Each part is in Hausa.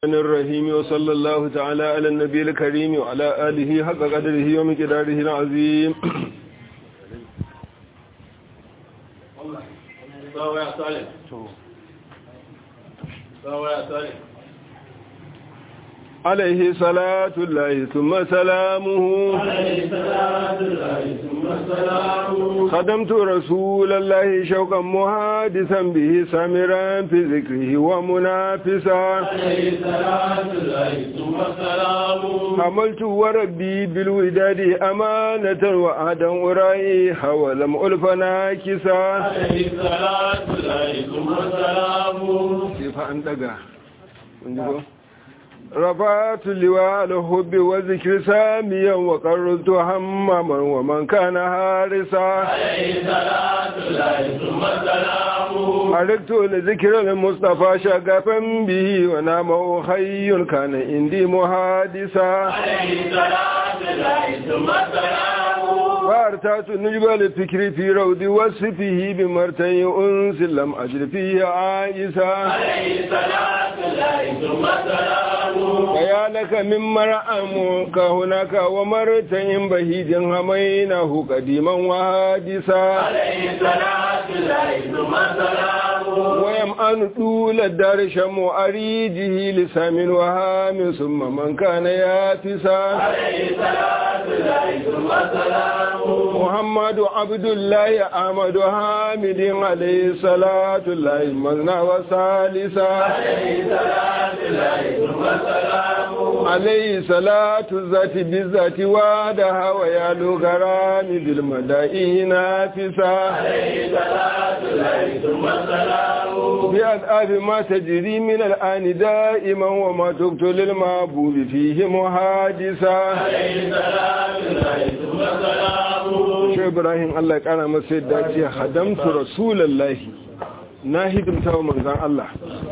الرحمن الرحيم وصلى الله تعالى على النبي الكريم وعلى آله حق قدره ومقداره العظيم عليه صلاة الله ثم سلامه عليه صلاة الله ثم سلامه خدمت رسول الله شوقا محادثا به سامرا في ذكره ومنافسا عليه صلاة الله ثم سلامه حملت وربي بالوداد أمانة وعدا أرائيها ولم ألف ناكسا عليه صلاة الله ثم سلامه كيف أنتقى رفعت لواء الحب والذكر ساميا وقررت همما ومن كان هارسا عليه صلاة الله ثم سلامه حركت لذكر المصطفى شغفا به ونام خي كان عندي محادثا عليه صلاة الله ثم سلامه فارتعت نجب الفكر في روض وصفه بمرتين أنس لم أجر فيه عائسا عليه صلاة الله ثم سلامه فيا لك من مرأمك هناك ومرتين بهيد همينه قديما وحادثا عليه صلاة الله ثم سلامه ويمأن طول الدار شم أريجه لسام وهام ثم من كان ياتسا عليه صلاة الله ثم سلامه محمد عبد الله أحمد حامد عليه صلاة الله مغنى وسالسا عليه صلاة الله ثم سلامه عليه صلاة الذات بالذات وعدها ويالو غرام بالمدائن نافسا عليه صلاة الله ثم سلامه بأذآب ما تجري من الآن دائما وما تقتل المعبوب فيه محادثا عليه صلاة الله ثم سلامه shi ibrahim allah ya kara masa yadda ce hadamtu rasulallahi na hidimta wa manzan allah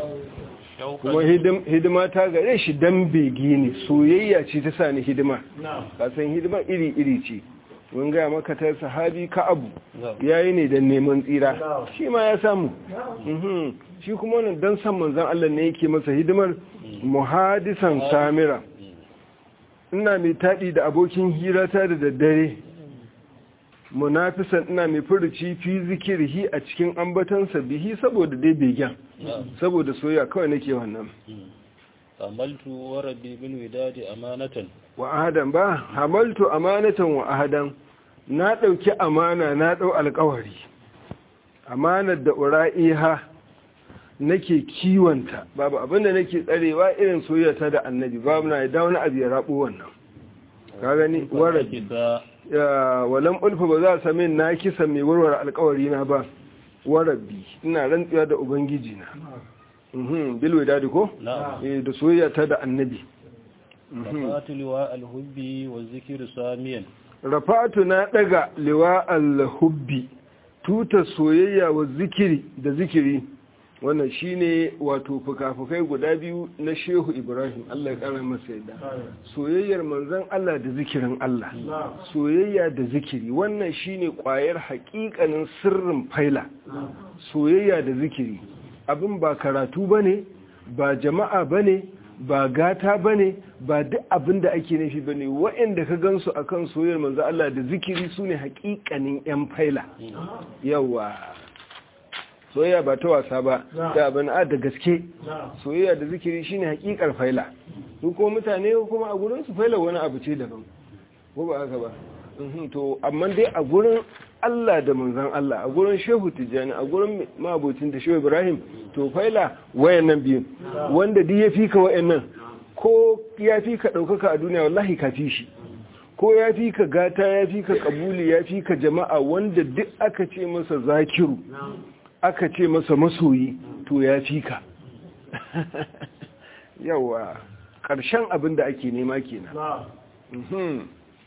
kuma hidim- hidima ta gare shi dan begi ne soyayya ce ta sa ni hidima نعم kasan hidima iri-iri ce mun gaya maka ta sahabi ka abu ya yi ne don neman tsira shi ma ya samu Mhm. shi kuma wannan don san manzan allah ne yake masa hidimar muhadisan samira ina mai taɗi da abokin hirata da daddare munafisan ina mai furuci fi zikirhi a cikin ambatansa bihi saboda dai begen saboda soyayya kawai nake wannan عملت وردي بالوداد أمانة wa ahadan ba hamaltu amanatan wa ahadan na ɗauki amana na ɗau alkawari amanar da ura'iha nake kiwonta babu abinda nake tsarewa irin soyayyata da annabi babu na da wani abu ya rabu wannan ka gani waradi كذا ya walam ulfa ba za a sami na kisa mai warware alkawari na ba warabi ina rantsuwa da ubangiji na mhm bilwe dadi ko نعم eh da soyayya ta da annabi Mhm. رفعت لواء الحب والذكر ساميا rafa'atu na daga liwa al-hubbi tuta soyayya wa zikiri da zikiri wannan shine wato fukafukai guda biyu na Shehu Ibrahim Allah ya kara masa yadda soyayyar manzon Allah da zikirin Allah soyayya da zikiri wannan shine kwayar hakikanin sirrin faila soyayya da zikiri abin ba karatu bane ba jama'a bane ba gata bane ba duk abin da ake nufi bane waɗanda ka gansu akan soyayyar manzo Allah da zikiri sune hakikanin yan faila yawa soyayya ba ta wasa ba da abin a da gaske soyayya da zikiri shine hakikar faila su kuma mutane kuma a gurin su faila wani abu ce daban ko ba haka ba Mhm, to amma dai a gurin Allah da manzon Allah a gurin Shehu Tijjani a gurin mabocin da Shehu Ibrahim to faila wayannan biyu wanda duk ya fika wayannan ko ya fika daukaka a duniya wallahi ka fi shi ko ya fi ka gata ya fi ka kabuli ya fi ka jama'a wanda duk aka ce masa zakiru aka ce masa masoyi to ya fi ka yawa ƙarshen abin da ake nema kenan نعم Mhm.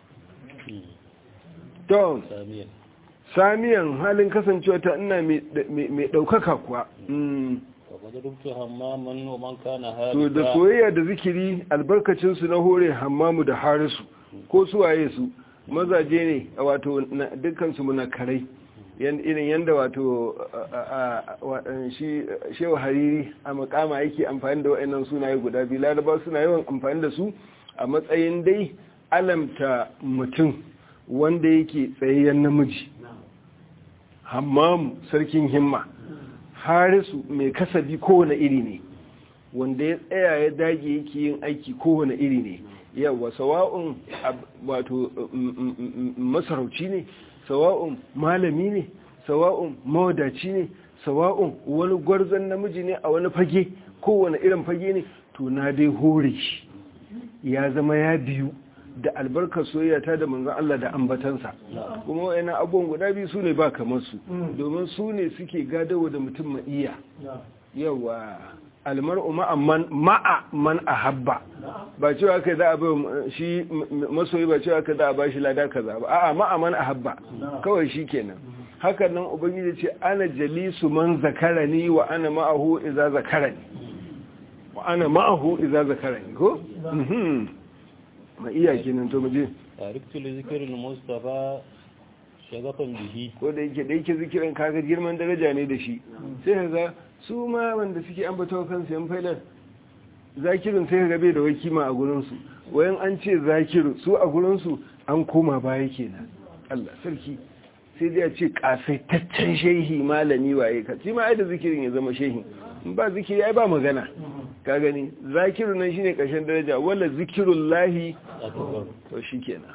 to ساميا samiyan halin kasancewa ta ina mai mai ɗaukaka kuwa Mm. وقد ربت هماما ومن كان to da هارسا soyayya da zikiri albarkacinsu na hore hammamu da harisu ko su waye su mazaje ne wato na- dukkansu munakarai irin yadda wato shi shewa hariri a makama yake amfani da wa'annan sunaye guda biyu laraba suna yawan amfani da su a matsayin dai alamta mutum wanda yake tsayayyen namiji hammamu sarkin himma harisu mai kasabi kowane iri ne wanda ya tsaya ya dage yake yin aiki kowane iri ne yawa sawa'un wato masarauci ne sawa'un malami ne sawa'un mawadaci ne sawa'un wani gwarzon namiji ne a wani fage kowane irin fage ne to na dai hore shi ya zama ya biyu da albarkar soyayya ta da manzon Allah da ambatansa kuma wayannan abubuwan guda biyu su ne ba kamar su domin su ne suke gadawa da mutum ma'iya yawa almar'u ma'amman ma'a man ahabba ba cewa kai za a bai shi masoyi ba cewa kai za a ba shi lada kaza ba a'a ma'a man ahabba kawai shi kenan hakan nan ubangiji ce ana jalisu man zakarani wa ana ma'ahu idza zakarani wa ana ma'ahu idza zakarani ko ma iya kenan to muje tariktu li zikril mustafa shagafan bihi ko da yake da yake zikirin kaga girman daraja ne da shi sai kaga su ma wanda suke ambata kansu yan faidar zakirin sai kaga bai da wai kima a gurin su wayan an ce zakiru su a gurin su an koma baya kenan Allah sarki sai dai a ce kasaitaccen shehi malami waye ka shi ma ai da zikirin ya zama shehi in ba zikiri ai ba magana ka gani zakiru nan shine ƙarshen daraja wala zikirullahi to shikenan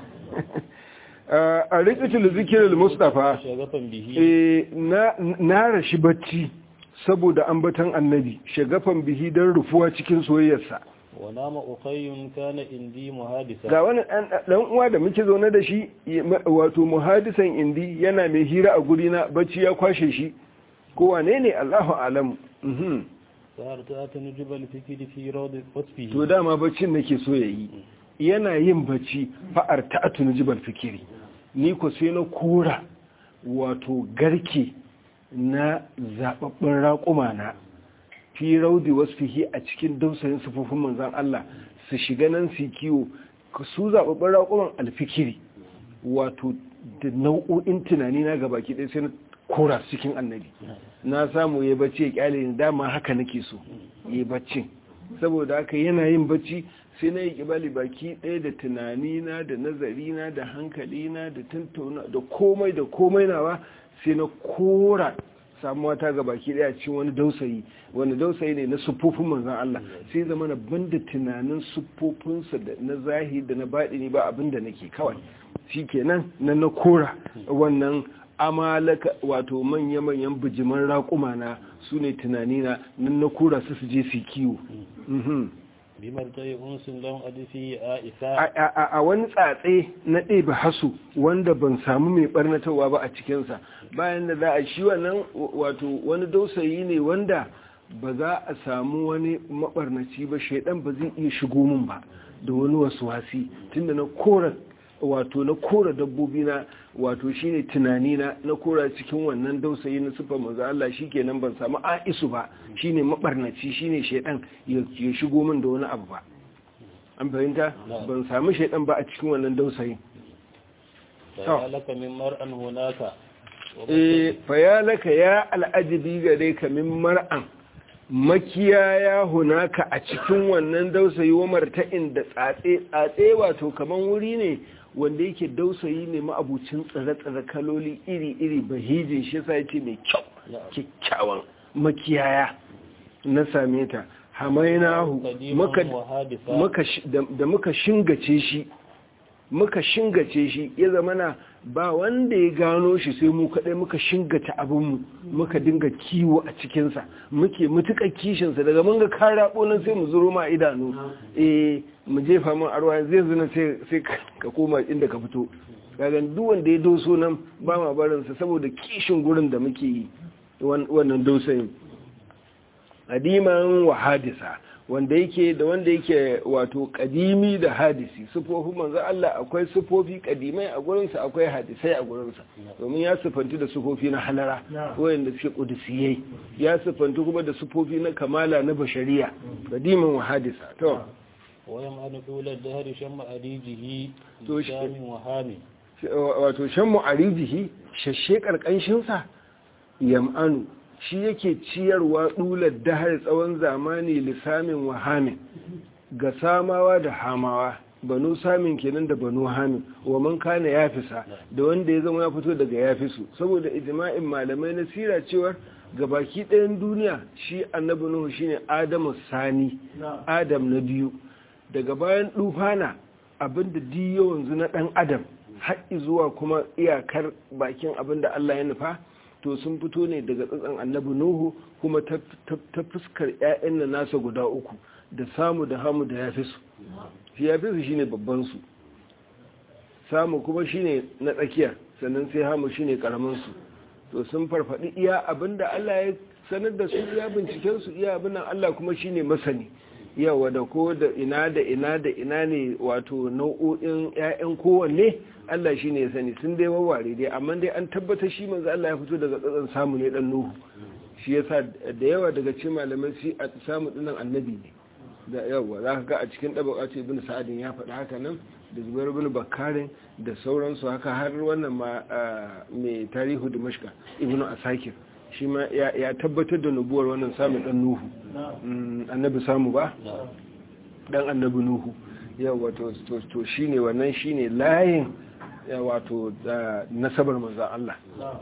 a rikitul zikirul mustafa na rashi bacci saboda ambatan annabi shagafan bihi don rufuwa cikin soyayyarsa wa nama ukhayyun kana indi muhadisa ga wani dan uwa da muke zaune da shi wato muhadisan indi yana mai hira a guri na bacci ya kwashe shi ko wane ne Allahu alamu to dama baccin nake so yayi yana yin bacci fa'ar ta'atu nujibal fikiri ni ko sai na kora wato garke na zababbin raƙuma na fi raudi wasfihi a cikin dausayin sufufin manzan Allah su shiga nan su kiwo su zababbin raƙuman alfikiri wato da nau'o'in tunani na gabaki ɗaya sai na kora cikin annabi na samu ya bacci ya kyale ni dama haka nake so ya baccin saboda haka yana yin bacci sai na yi kibali baki ɗaya da tunanina da nazarina da hankalina da tantauna da komai da komai nawa sai na kora samuwa ta ga baki ɗaya cikin wani dausayi wani dausayi ne na siffofin manzan Allah sai zama na banda tunanin siffofinsa da na zahiri da na baɗini ba abin da nake kawai shi kenan na na kora wannan amalaka wato manya-manyan bijiman raƙuma na su ne tunanina nan na kura su su je su kiwo bimar ta yi unsun don adifi a isa a wani tsatse na ɗebe hasu wanda ban samu mai ɓarnatarwa ba a cikinsa bayan da za a shi wannan wato wani dausayi ne wanda ba za a samu wani maɓarnaci ba shaidan ba zai iya shigo min ba da wani wasu wasi tunda na kora wato na kora dabbobi na wato shine tunani na na kora cikin wannan dausayi na sifar manzo Allah shikenan ban samu aisu ba shine mabarnaci shine shedan ya shigo min da wani abu ba an fahimta ban samu shedan ba a cikin wannan dausayi fayalaka min mar'an hunaka eh fayalaka ya al'ajibi gare ka min mar'an makiyaya hunaka a cikin wannan dausayi wa marta'in da tsatse tsatse wato kaman wuri ne wanda yake dausayi ne ma'abucin tsire-tsire kaloli iri-iri bahijin shi sa yake mai kyau kyakkyawan makiyaya na same ta hamainahu da muka shingace shi muka shingace shi ya zamana ba wanda ya gano shi sai mu kaɗai muka shingata abinmu muka dinga kiwo a cikinsa muke mutuƙar kishinsa daga mun ga kara nan sai mu zuro ma idanu eh mu jefa min arwa zai zuna sai ka koma inda ka fito gagan duk wanda ya doso nan ba ma barinsa saboda kishin gurin da muke yi wannan dosayin adiman wa hadisa wanda yake da wanda yake wato kadimi da hadisi sufofin manzo Allah akwai sufofi kadimai a gurinsa akwai hadisai a gurinsa domin ya sufanti da sufofi na halara wayanda suke kudusiyai ya sufanti kuma da sufofi na kamala na bashariya kadiman wa hadisa to wayan an dole da hari shan ma'adijihi To shamin wahami wato shan mu'arijihi shashe ƙarƙanshinsa yam'anu shi yake ciyarwa ɗular dahar tsawon zamani lissamin wahamin ga samawa da hamawa banu samin kenan da banu hamin wa man kana ya fisa da wanda ya zama ya fito daga ya fisu saboda ijma'in malamai na sira cewar gabaki ɗayan duniya shi annabi nuhu shine adamu sani adam na biyu daga bayan dufana abinda di yawanzu na ɗan adam haƙi zuwa kuma iyakar bakin abinda Allah ya nufa to sun fito ne daga tsatsan annabi nuhu kuma ta fuskar 'ya'yan na nasa guda uku da samu da hamu da ya fi su shi ya fi su shine babban su samu kuma shine na tsakiya sannan sai hamu shine karamin su to sun farfadi iya abinda Allah ya sanar da su iya binciken su iya abin Allah kuma shine masani yawa da ko da ina da ina da ina ne wato nau'o'in ƴaƴan kowanne Allah shine ya sani sun dai wawware dai amma dai an tabbata shi manzo Allah ya fito daga tsatsan samu ne dan Nuhu shi yasa da yawa daga cikin malamai shi a samu dinnan annabi ne da yawa za ka ga a cikin ɗabaƙa ce ibn sa'adin ya faɗi haka nan da zubair ibn bakarin da sauransu haka har wannan ma mai tarihu da mashka ibn asakir shi ma ya tabbatar da nubuwar wannan samun ɗan nuhu annabi samu ba ɗan annabi nuhu yawa to shi ne wannan shi ne layin wato nasabar manzan Allah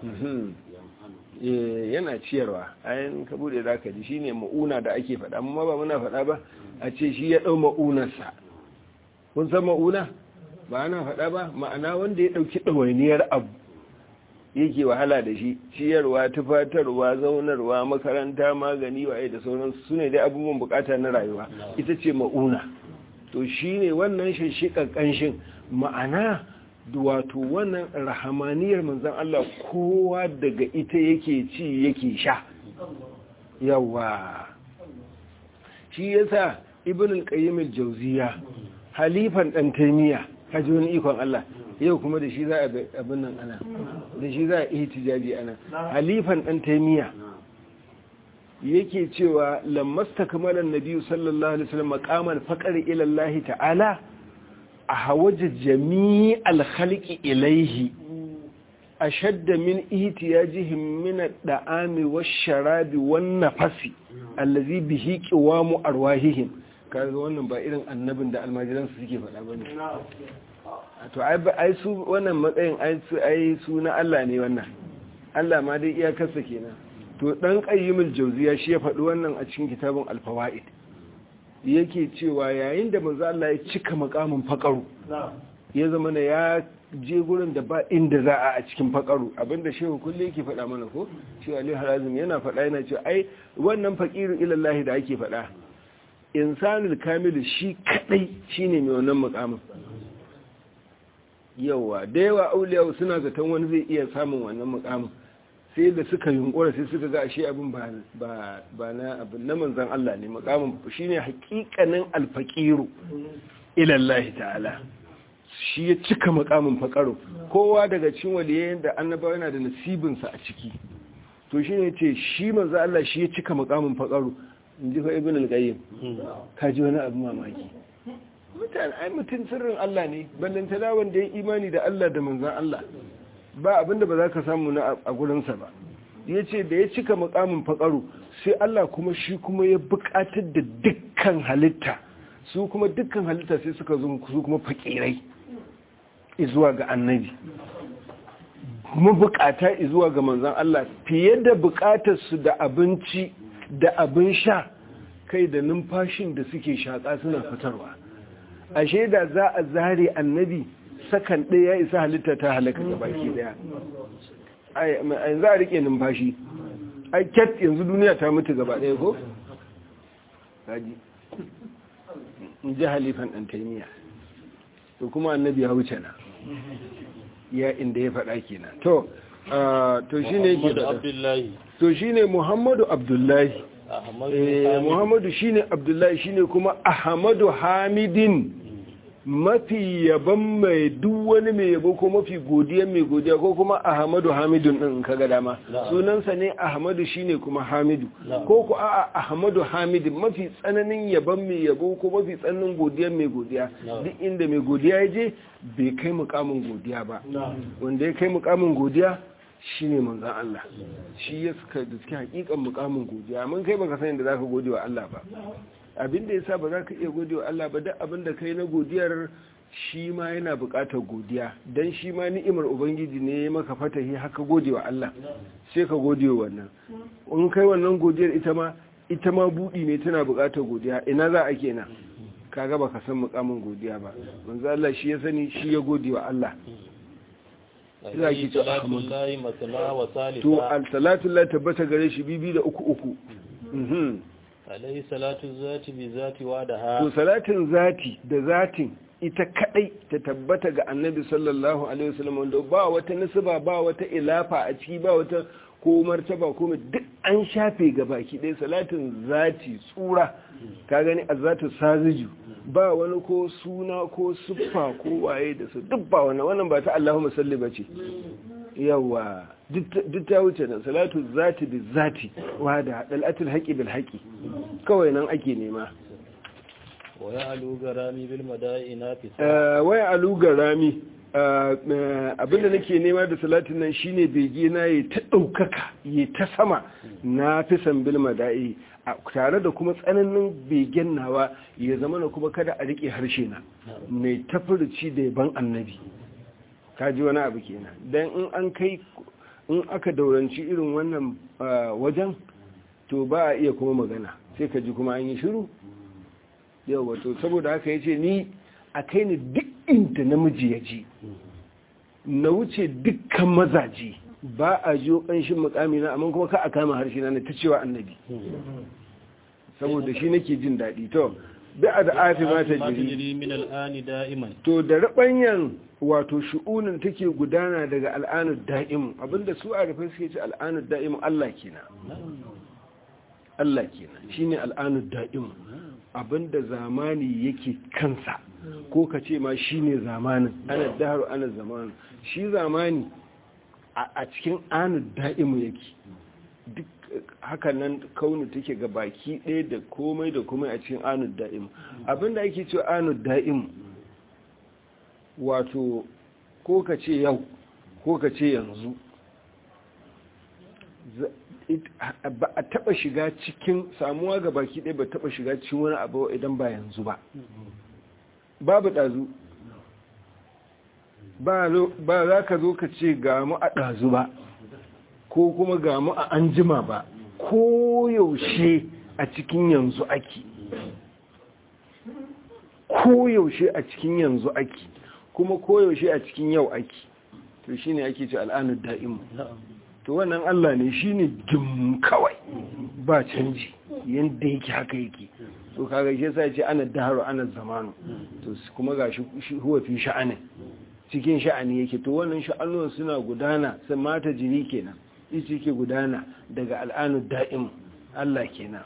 yana ciyarwa ayin ka bude za ka ji shi ne ma'una da ake faɗa amma ba muna faɗa ba a ce shi ya ɗau ma'unarsa kun san ma'una ba ana faɗa ba ma'ana wanda ya ɗauki ɗawainiyar abu yake wahala da shi ciyarwa tufatarwa zaunarwa makaranta magani waye da sauransu su ne dai abubuwan bukata na rayuwa ita ce ma'una to shi ne wannan shishikan ƙanshin ma'ana wato wannan rahamaniyar manzan Allah kowa daga ita yake ci yake sha yawa shi yasa ibn al-qayyim al-jawziya halifan dan taymiya kaji wani ikon Allah yau kuma da shi za a abin nan ana da shi za a ihtijaji ana halifan dan taymiya yake cewa lammasta kamalan nabiyyu sallallahu alaihi wasallam maqaman faqari ila Allah ta'ala a hawaje jami'al khalqi ilaihi ashadda min ihtiyajihim min ad-da'ami wash-sharabi wan-nafasi allazi bihi qiwamu arwahihim kaga wannan ba irin annabin da almajiran su suke faɗa bane to ai su wannan matsayin ai su ai su na Allah ne wannan Allah ma dai iyakarsa kenan to dan qayyimul jawziya shi ya faɗi wannan a cikin kitabun al-fawaid yake cewa yayin da manzo Allah ya cika makamin fakaru ya zama na ya je gurin da ba inda za a a cikin fakaru abinda shehu kulle yake faɗa mana ko shi Ali Harazim yana faɗa yana cewa ai wannan faqiru ila Allah da ake faɗa insanul kamilu shi kadai shine mai wannan makamin yawa da yawa auliya suna zaton wani zai iya samun wannan makamin sai da suka yunkura sai suka ga ashe abin ba na abin na manzan Allah ne makamin shi ne hakikanin alfaƙiru ilallahi ta'ala shi ya cika makamin faƙaro kowa daga cin waliyayen da annaba yana da nasibinsa a ciki to shi ne ce shi manzan Allah shi ya cika makamin faƙaro in ji fa ibn al-qayyim ka ji wani abin mamaki mutane ai mutum sirrin Allah ne ballantana wanda ya imani da Allah da manzan Allah ba abinda ba za ka samu na a gurinsa ba ya ce da ya cika makamin faƙaru sai Allah kuma shi kuma ya buƙatar da dukkan halitta su kuma dukkan halitta sai suka zo su kuma faƙirai izuwa ga annabi kuma buƙata izuwa ga manzan Allah fiye da buƙatarsu da abinci da abin sha kai da numfashin da suke shaƙa suna fitarwa ashe da za a zare annabi sakan ɗaya ya isa halitta ta halaka ga baki ɗaya a yanzu a riƙe numfashi ai cat yanzu duniya ta mutu gaba ɗaya ko? gaji in ji halifan ɗan taimiya to kuma annabi ya wuce na ya inda ya faɗa kenan to to shi ne ke to shi ne muhammadu abdullahi muhammadu shi ne abdullahi shi ne kuma ahmadu hamidin mafi yaban mai duk wani mai yabo ko mafi godiya mai godiya ko kuma ahmadu hamidun din ka ga dama sunansa ne ahmadu shine kuma hamidu ko ku a'a ahmadu hamid mafi tsananin yaban mai yabo ko mafi tsananin godiya mai godiya duk inda mai godiya ya je bai kai mukamin godiya ba wanda ya kai mukamin godiya shine manzon Allah shi ya suka da suke hakikan mukamin godiya mun kai baka san yadda zaka gode wa Allah ba abin da yasa ba za ka iya gode wa Allah ba duk abin da kai na godiyar shi ma yana buƙatar godiya dan shi ma ni'imar ubangiji ne ya maka fatahi haka gode wa Allah sai ka gode wa wannan in kai wannan godiyar ita ma ita ma budi ne tana buƙatar godiya ina za a kenan kaga baka san mukamin godiya ba manzo Allah shi ya sani shi ya gode wa Allah za ki ce to al-salatu la tabbata gare shi bibi da uku uku alaihi salatu zati bi zati wa da ha to salatin zati da zatin ita kadai ta tabbata ga annabi sallallahu alaihi wasallam wanda ba wata nisba ba wata ilafa a ciki ba wata ko martaba ko duk an shafe ga baki ɗaya salatin zati tsura ka gani azatu saziju ba wani ko suna ko siffa ko waye da su duk ba wannan wannan ba ta Allahumma salli bace yawa duk ta wuce nan salatu zati bi zati wa da dalatul haqi bil haqi kawai nan ake nema waya aluga rami bil madaina fi waya aluga rami abinda nake nema da salatin nan shine bege na yi ta ɗaukaka yi ta sama na fi san bil mada'i tare da kuma tsananin begen nawa ya zama na kuma kada a riƙe harshe na mai tafirci da yaban annabi kaji wani abu kenan dan in an kai in aka dauranci irin wannan wajen to ba a iya kuma magana sai ka ji kuma an yi shiru yau wato saboda haka ya ce ni a kai ni duk inda namiji ya ji na wuce dukkan mazaji ba a jiyo ƙanshin mukami na amma kuma ka a kama harshe na ta cewa annabi saboda shi nake jin daɗi to bi a da afi ma ta jiri min al'ani da'iman to da rabanyan wato shu'unin take gudana daga al'anud da'imu abinda su a rufe suke ce al'anud da'imu Allah kenan Allah kenan shine al'anud da'imu abinda zamani yake kansa ko ka ce ma shi ne zamanin ana daharu ana zamanin shi zamani a cikin anu da'imu yake duk hakan nan kaunu take ga baki ɗaya da komai da komai a cikin anu da'imu abinda ake ce anu da'imu wato ko ka ce yau ko ka ce yanzu ba a taba shiga cikin samuwa ga baki ɗaya ba taba shiga cikin wani abu idan ba yanzu ba babu ɗazu ba za ka zo ka ce gamu a ɗazu ba ko kuma gamu a anjima ba ko yaushe a cikin yanzu ake ko yaushe a cikin yanzu ake kuma ko yaushe a cikin yau ake to shine ake ce al'anud da'imu to wannan Allah ne shine jim kawai ba canji yanda yake haka yake to kaga shi yasa ce ana daharu ana zamanu to kuma gashi huwa fi sha'anin cikin sha'ani yake to wannan sha'anuwan suna gudana sai mata jiri kenan ita yake gudana daga al'anu da'im Allah kenan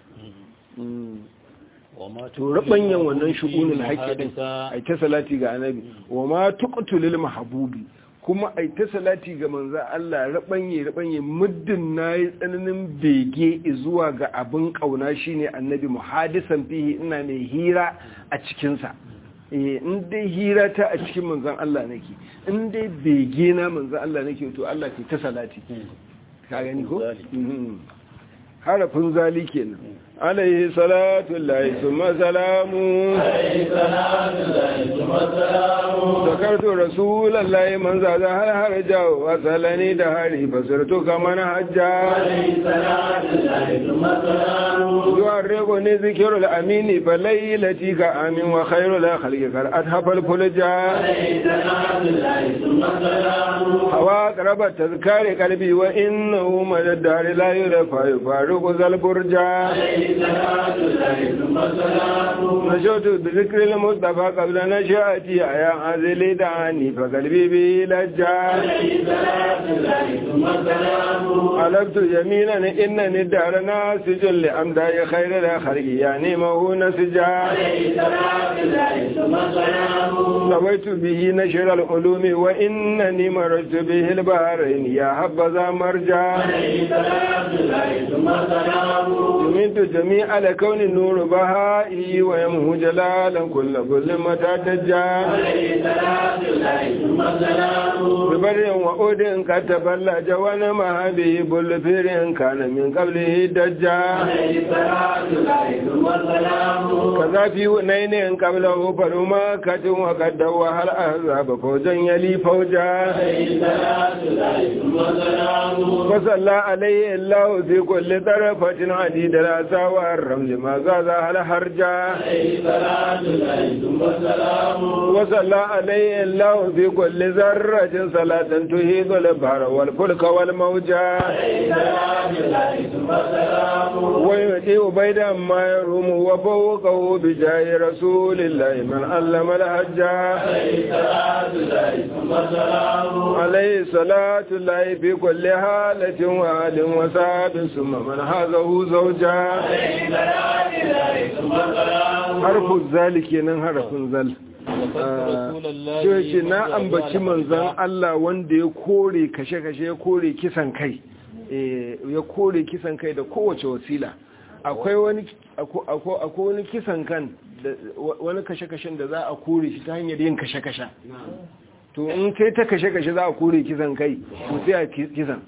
to rabanyan wannan shugunin haƙƙi din ai ta salati ga annabi wa ma tuqtulil mahbubi kuma ai ta salati ga manzo Allah rabanye rabanye muddin nayi tsananin bege zuwa ga abin kauna shine annabi muhadisan fihi ina mai hira a cikin sa eh in dai hira ta a cikin manzon Allah nake in dai bege na manzon Allah nake to Allah ke ta salati ka gani ko harafin zali kenan عليه صلاة الله ثم سلام عليه صلاة الله ثم سلام ذكرت رسول الله من زاد هل هرجا وصلني دهري فصرت كمن هجا عليه صلاة الله ثم سلام يعرقني ذكر الأمين فليلتي كأمين وخير لا خلق قد أذهب الفلجا عليه صلاة الله ثم سلام هوا قرب تذكار قلبي وإنه مدى الدار لا يرفع يفارق ذا البرجا عليه صلاة الله ثم سلام نشوت بذكر المصطفى قبل نشأتي يا عزلي دعاني فقلبي به لجا عليه صلاة الله ثم سلام علبت يمينا إنني الدار ناسج لأمداء خير الخلق يعني ما هو نسجا عليه صلاة الله ثم ثم السلام سويت به نشر العلوم وإنني مرجت به البحرين يا حبذا مرجع عليه صلاة الله ثم السلام جميت جميع الكون نور بهائي ويمه جلالا كل ظلمة تجا عليه صلاة الله ثم السلام ببر وعود كتبلج ونما به بلفير كان من قبله دجا عليه صلاة الله ثم السلام كذا في نين قبله فرماكة وقد دوها الأحزاب فوجا يلي فوجا عليه صلاة الله ثم السلام وصلى عليه الله في كل طرفة عديد الأسى والرمل ما زادها الحرجا عليه صلاة الله ثم السلام وصلى عليه الله في كل ذرة صلاة تهيد البحر والفلك والموجا عليه صلاة الله ثم السلام ويؤتي بيدا ما يروم وفوقه بجاه رسول الله من علم الحجا عليه صلاة الله ثم السلام عليه صلاة الله في كل حالة وآل وساب ثم من هذا زوجا عليه صلاة الله ثم السلام حرف ذلك ينن حرف ذل وذكرت رسول الله ce na منذ ambaci أجال manzan حمزة. Allah wanda ya kore kashe-kashe ya kore kisan kai Eh, ya kore kisan kai da kowace wasila akwai wani ako- ako- akwai wani kisan kan da wa- wani kashe-kashen da za a kore shi ta hanyar yin kashe-kashe to in kai ta kashe-kashe za a kore kisan kai to sai a ki- kisan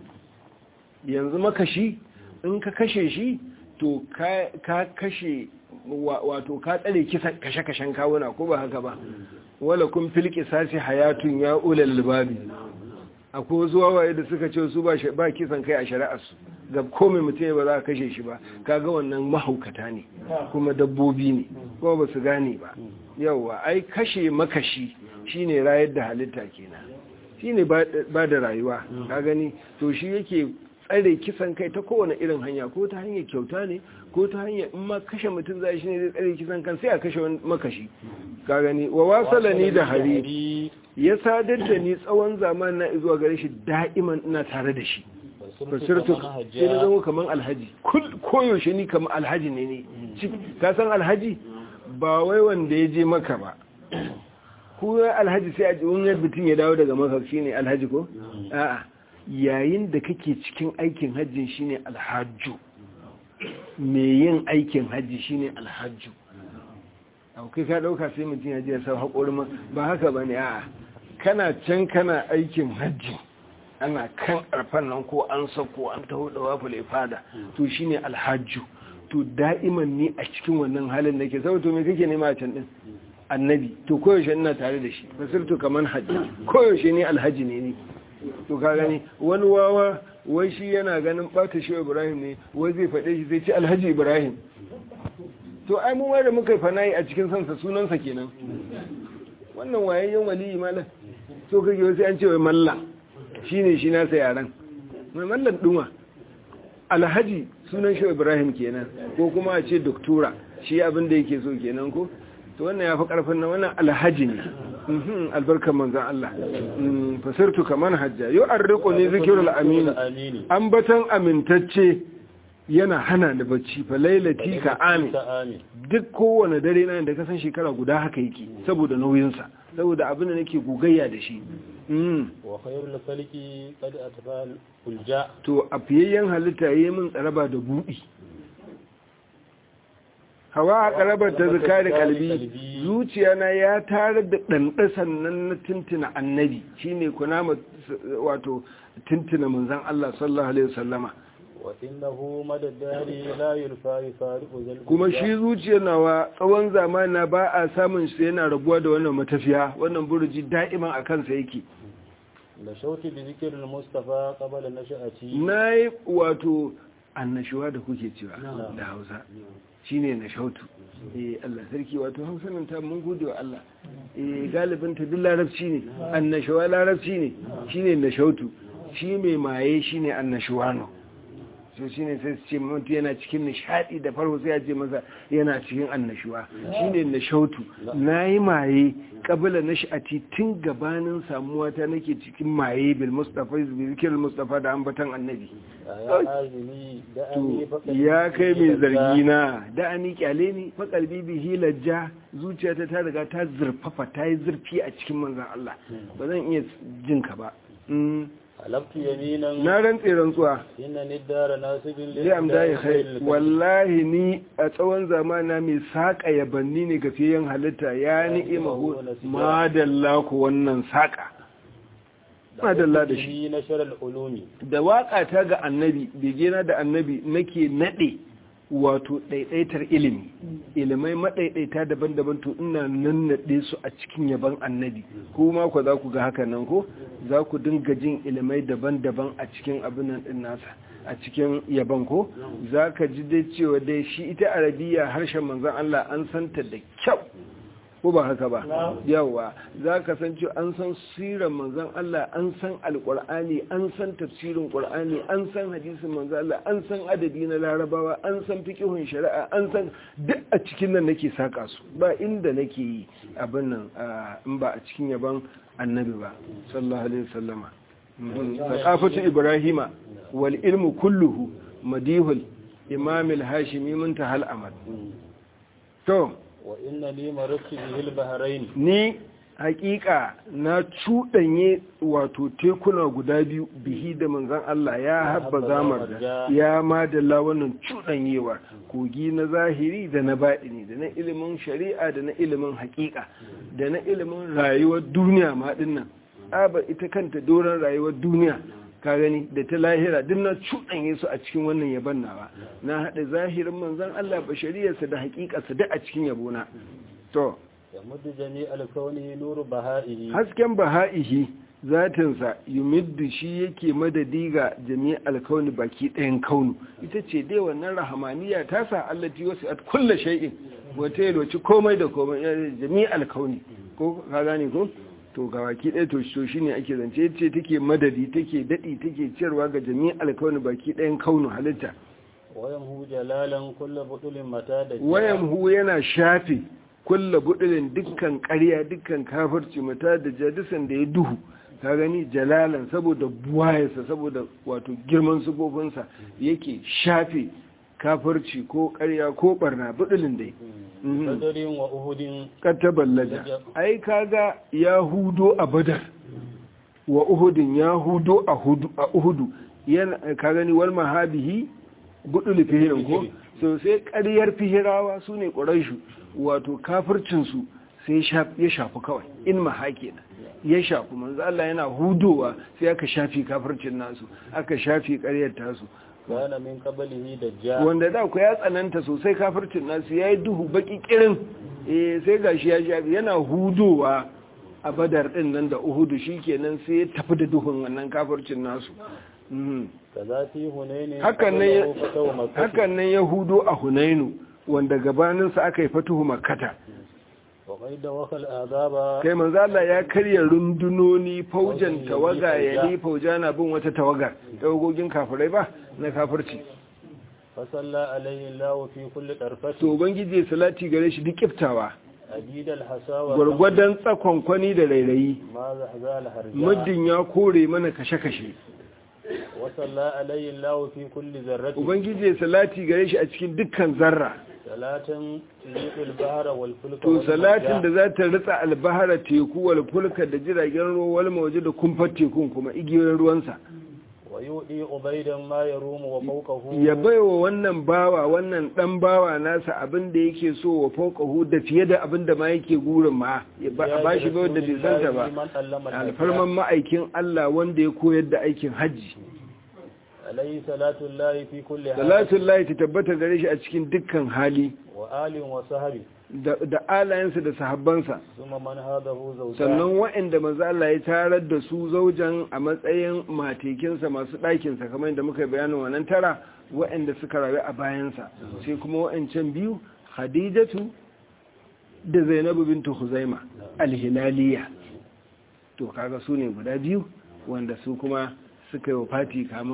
yanzu makashi in ka kashe shi to ka ka kashe wa- wato ka tsare kisan kashe-kashen kawuna ko ba haka ba wala kun filki sasi hayatun ya ulal albabi akwai wasu wawaye da suka ce su ba shi- ba kisan kai a shari'arsu ga komai mutum ba za a kashe shi ba kaga wannan mahaukata ne kuma dabbobi ne kuma ba su gane ba yauwa ai kashe makashi shine rayar da halitta kenan shine ba ba da rayuwa ka gani to shi yake tsare kisan kai ta kowane irin hanya ko ta hanyar kyauta ne ko ta hanyar in ma kashe mutum zai shi ne zai tsare kisan kan sai a kashe wani makashi ka gani wa wasala ni da hari ya sadar da ni tsawon zaman na zuwa gare shi da'iman ina tare da shi fasirtu sai na zama kamar alhaji Kul- koyaushe ni kamar alhaji ne ne Ci- ka san alhaji ba wai wanda ya je maka ba ko alhaji sai a ji wani mutum ya dawo daga maka shine alhaji ko a'a yayin da kake cikin aikin hajjin shine alhajju me yin aikin hajji shine alhajju au kai ka dauka sai mutum ya je ya sau haƙorin ma ba haka ba ne a'a kana can kana aikin hajji ana kan arfan nan ko an sako an taho da wafule fada to shine alhajju to da'iman ni a cikin wannan halin nake saboda to me kake nema a can din annabi to koyaushe ina tare da shi fasirtu kaman hajji koyaushe ni alhaji ne ni to ka gani wani wawa wai shi yana ganin bata shi ibrahim ne wai zai faɗe shi zai ci alhaji ibrahim to ai mu da muka fanayi a cikin sansa sunansa kenan wannan wayayyen waliyi malam so kake wasu an ce wai malla shine shi nasa yaran mai mallan duma alhaji sunan shi ibrahim kenan ko kuma a ce doktora shi abin da yake so kenan ko to wannan ya fi karfin na wannan alhaji ne Mhm, albarkar manzan Allah Mm, fasirtu kaman hajja yau an riko ne zikirul aminu amini ambatan amintacce yana hana da bacci fa lailati ka amin ta amin duk kowane dare na da kasan shekara guda haka yake saboda nauyinsa saboda abin da nake gogayya da shi Mm. wa khairul falki qad atba ulja to a fiyayyen halitta yi min tsaraba da buɗi hawa a ƙarabar ta zuka da kalbi zuciya na ya tare da ɗanɗasan nan na tuntuna annabi shine kuna wato tuntuna manzan Allah sallallahu alaihi wasallama wa innahu madaddari la yulfa yufariqu zal kuma shi zuciyar nawa tsawon zamana ba a samun shi yana rabuwa da wannan matafiya wannan burji da'iman a kansa yake la shauti bi zikril mustafa qabla nashati na yi wato annashuwa da kuke cewa da hausa shi ne na shautu eh Allah sarki wato hausa nan ta mun gode wa Allah eh galibin ta duk larabci ne annashuwa larabci ne shi ne na shautu shi mai maye shi ne annashuwano so shine sai su ce mutum yana cikin nishadi da farko sai ya ce masa yana cikin annashuwa shine nashautu nayi maye kabila nashati tun gabanin samuwa ta nake cikin maye bil mustafa bi zikril mustafa da ambatan annabi ya kai mai zargi na da ani kyale ni fa kalbi bihi lajja zuciyata ta riga ta zurfafa ta yi zurfi a cikin manzon Allah ba zan iya jin ka ba halaftu yaminan na rantse rantsuwa inna niddara nasibin zai amda ya kai wallahi ni a tsawon zamana mai saƙa yabanni ne ga fiyen halitta ya ni'ima hu madalla ku wannan saƙa madalla da shi na sharal ulumi da waƙa ta ga annabi begena da annabi nake naɗe wato ɗaiɗaitar ilimi ilimai maɗaiɗaita daban-daban to ina nannaɗe su a cikin yaban annabi kuma ku za ku ga haka nan ko za ku dinga jin ilimai daban-daban a cikin abin nan ɗin nasa a cikin yaban ko za ka ji dai cewa dai shi ita arabiya harshen manzan Allah an santa da kyau ko ba haka ba yawa za ka san cewa an san siran manzan Allah an san alƙur'ani an san tafsirin ƙur'ani an san hadisin manzan Allah an san adadi na larabawa an san fiqhun shari'a an san duk a cikin nan nake saka su ba inda nake yi abin nan in ba a cikin yaban annabi ba sallallahu alaihi wasallama thaqafatu ibrahima wal ilmu kulluhu madihul imam al-hashimi muntahal amal to wa inna li marakki bihil bahrain ni hakika na cuɗanye wato tekuna guda biyu bihi da manzan Allah ya habba zamar da ya madalla wannan cuɗanyewar kogi na zahiri da na baɗini da na ilimin shari'a da na ilimin hakika da na ilimin rayuwar duniya ma dinnan aba ita kanta doron rayuwar duniya ka gani da ta lahira duk na cuɗanye su a cikin wannan yaban nawa na haɗa zahirin manzan Allah bashariyarsa da hakikarsa duk a cikin yabona to yamuddu jami alkauni nuru baha'ihi hasken baha'ihi zatinsa yumiddu shi yake madadi ga jami alkauni baki ɗayan kaunu ita ce dai wannan rahamaniya ta sa allati wasu at kulla shay'in wata yalwaci komai da komai jami alkauni ko ka gane ko to ga baki ɗaya to shi shine ake zance ce take madadi take daɗi take ciyarwa ga jami alkauni baki ɗayan kaunu halitta wayamhu jalalan kullu budulin mata da wayamhu yana shafe kulla budulin dukkan ƙarya dukkan kafirci mata da jadisan da ya duhu ka gani jalalan saboda buwayarsa saboda wato girman sufofinsa yake shafe kafirci ko ƙarya ko barna budulin dai badarin wa uhudin kataballaja ai kaga ya hudo a badar wa uhudin ya hudo a uhudu yana ka gani wal mahabihi budul fihirin ko so sai ƙaryar fihirawa su ne ƙuraishu wato kafircinsu sai ya shafi kawai in mahake na ya shafi manzo Allah yana hudowa sai aka shafi kafircin nasu aka shafi ƙaryar tasu kana min qablihi dajjal wanda da ku ya tsananta sosai kafircin nasu yayi duhu baki kirin eh sai gashi ya shafi yana hudowa a badar din nan da uhudu shikenan sai ya tafi da duhun wannan kafircin nasu hakan nan yahudu a hunainu wanda gabaninsa aka yi fatuhu makata kai manzo Allah ya karya rundunoni faujan tawaga ya yi fauja na bin wata tawagar tawagogin kafirai ba na kafirci fasalla alaihi Allah fi kulli tarfati to ubangiji salati gare shi duk kiftawa adidal hasawa gwargwadon tsakonkwani da rairayi ma zahzal harja muddin ya kore mana kashe-kashe wasalla alayhi Allah fi kulli zarrati ubangiji salati gare shi a cikin dukkan zarra salatin tuliqul bahra wal fulka to salatin da za ta ritsa albahara teku wal fulka da jiragen ruwa wal mawje da kumfar tekun kuma igiyoyin ruwansa wa yudi ubaidan ma yarumu wa fawqahu ya baiwa wannan bawa wannan dan bawa nasa abin da yake so wa fawqahu da fiye da abin da ma yake gurin ma ya ba shi bai da bai santa ba alfarman ma'aikin Allah wanda ya koyar da aikin hajji alayhi salatu llahi fi kulli hal salatu llahi ta tabbata gare shi a cikin dukkan hali wa alin wa sahbi da alayensa da sahabbansa summa man hadahu zawja sannan waɗanda manzo Allah ya tarar da su zaujan a matsayin matekinsa masu ɗakinsa kamar yadda muka bayanin wannan tara waɗanda suka rayu a bayansa sai kuma waɗancan biyu Khadijatu da Zainabu bintu Khuzaima al-Hilaliya to kaga su ne guda biyu wanda su kuma suka yi fati kamun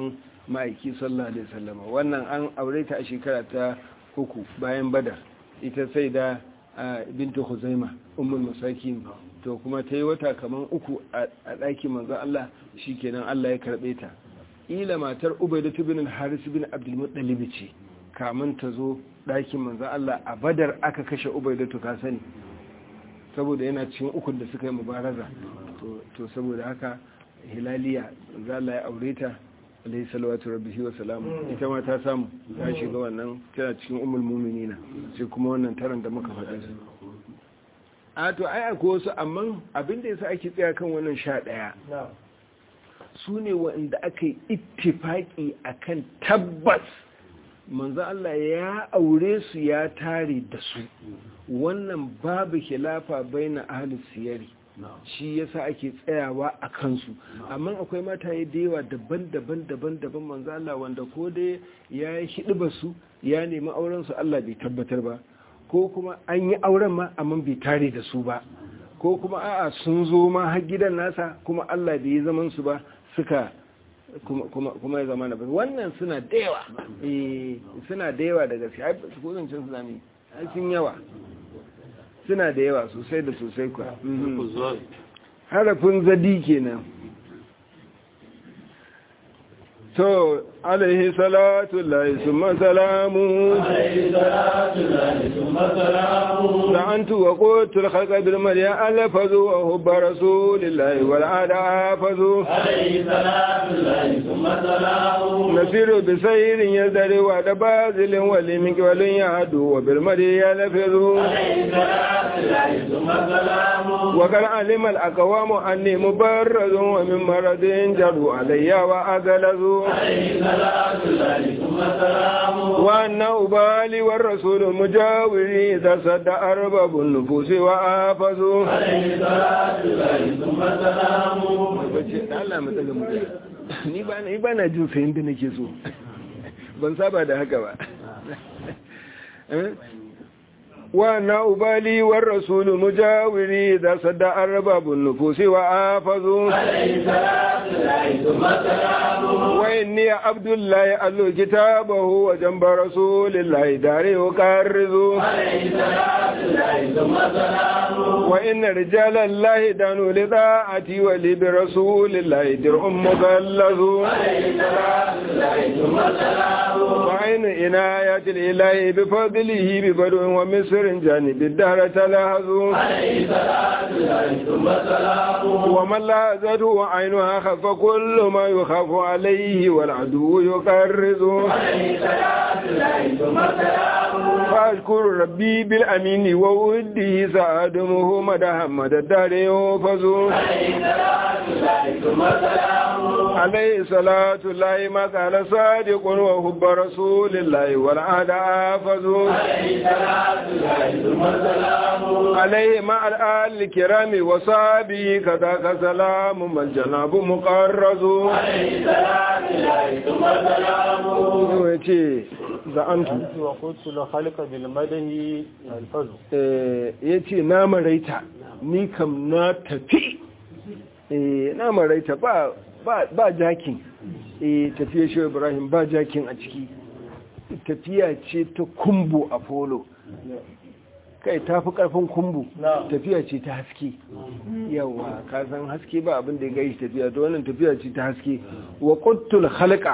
ma'aiki sallallahu alaihi wasallam wannan an aure ta a shekara ta uku bayan badar ita sai da bintu huzaima ummul masakin to kuma ta yi wata kaman uku a ɗakin manzon Allah shikenan Allah ya karɓe ta ila matar ubaidatu bin haris bin abdul muttalib ce kamun ta zo ɗakin manzon Allah a badar aka kashe ubaidatu ka sani saboda yana cikin ukun da suka yi mubaraza to saboda haka hilaliya za Allah ya aure ta alaihi salawatu rabbihi wa salamu ita ma ta samu ta shiga wannan tana cikin ummul mu'minina sai kuma wannan taran da muka faɗa su a to ai akwai wasu amma abin da yasa ake tsaya kan wannan sha ɗaya su ne wanda aka yi ittifaki akan tabbas manzo Allah ya aure su ya tare da su wannan babu khilafa baina ahlus siyari shi yasa ake tsayawa a kansu amma akwai mataye da yawa daban-daban daban-daban manzo Allah wanda ko dai ya yi hidiba su ya nemi auren su Allah bai tabbatar ba ko kuma an yi auren ma amma bai tare da su ba ko kuma a'a sun zo ma har gidan nasa kuma Allah bai yi zaman su ba suka kuma ya zama na ba wannan suna da yawa eh suna da yawa da gaske ai su ko zancen su zami ai sun yawa suna da yawa sosai da sosai kuwa harafin zadi kenan to alaihi salatu lahi summa salamu عليه صلاة الله ثم سلامه da an tuwa kotul halka bilmar ya alafazu wa hubba rasulillahi wal ada hafazu عليه صلاة الله ثم سلامه nasiru bi sayrin yazdari wa da bazilin wali min walin ya hadu wa bilmar ya lafazu عليه صلاة الله ثم سلامه wa kar alimal aqwamu anni mubarrazun wa min maradin jaru alayya wa agalazu عليه صلاة الله ثم سلامه wa anna ubali war rasul mujawiri idha sadda arbabun nufusi wa afazu عليه صلاة الله ثم سلامه bace da Allah mu daga murya ni ba ni ba na jin sayin da nake so ban saba da haka ba Eh? wa na ubali war rasul mujawiri da sadda arbabun nufusi wa afazu عليه صلاة الله ثم سلامه wa inni abdullahi allu kitabahu wa jamba rasulillahi dare ukarrizu عليه صلاة الله ثم سلامه wa inna rijalallahi danu li da'ati wa li bi rasulillahi dir'un mugallazu عليه صلاة الله ثم سلامه وعين إناية الإله بفضله ببدو ومصر جانب الدهر تلاحظوا عليه صلاة الله ثم سلامه ومن لاحظته عينها خف كل ما يخاف عليه والعدو يقرز عليه صلاة الله ثم سلامه فأشكر ربي بالأمين ووده سأدمه مدى مدى الدار يوفز عليه صلاة الله ثم سلامه عليه صلاة الله ما قال صادق وحب رسول الله والعهد آفز عليه صلاة الله ثم سلامه عليه مع الآل الكرام وصحبه كذاك سلام من جناب مقرز عليه صلاة الله ثم سلامه yace za'antu وقلت لخلق بالمده الفضل yace na maraita ni kam na tafi eh na maraita ba ba ba jakin eh tafiya shi Ibrahim ba jakin a ciki tafiya ce ta kumbu a polo kai ta fi karfin kumbu tafiya ce ta haske yawa ka san haske ba abin da ya gaishe tafiya to wannan tafiya ce ta haske wa quttul khalqa